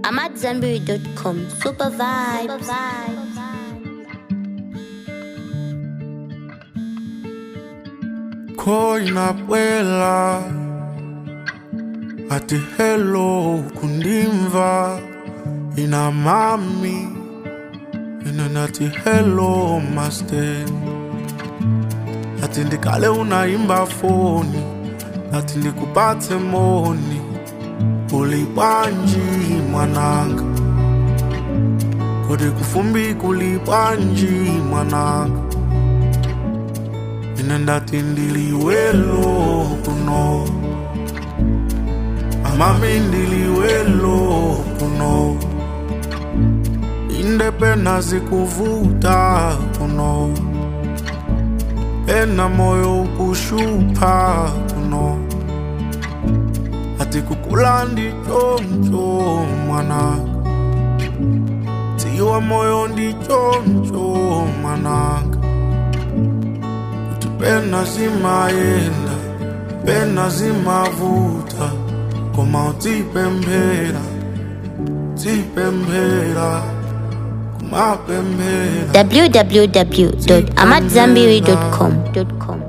I'm at Zenberry.com. Super vibes. khoinapwela ati hello kundimva ina mami ina nati hello master ati ndikale unaimba foni ati ndikupatse moni ulibwanji mwananga kodi kufumbi kulibwanji mwananga ine ndati ndiliwelo kuno amami ndiliwelo kuno inde pena zikuvuta kuno ena moyo ukushupa kuno ati kukula ndichoncho mwananga tiwa moyo ndichoncho mwananga kuti pena zimayenda pena zimavuta koma utipemphera tipemphera kumapemphera www.amatzambiri.com.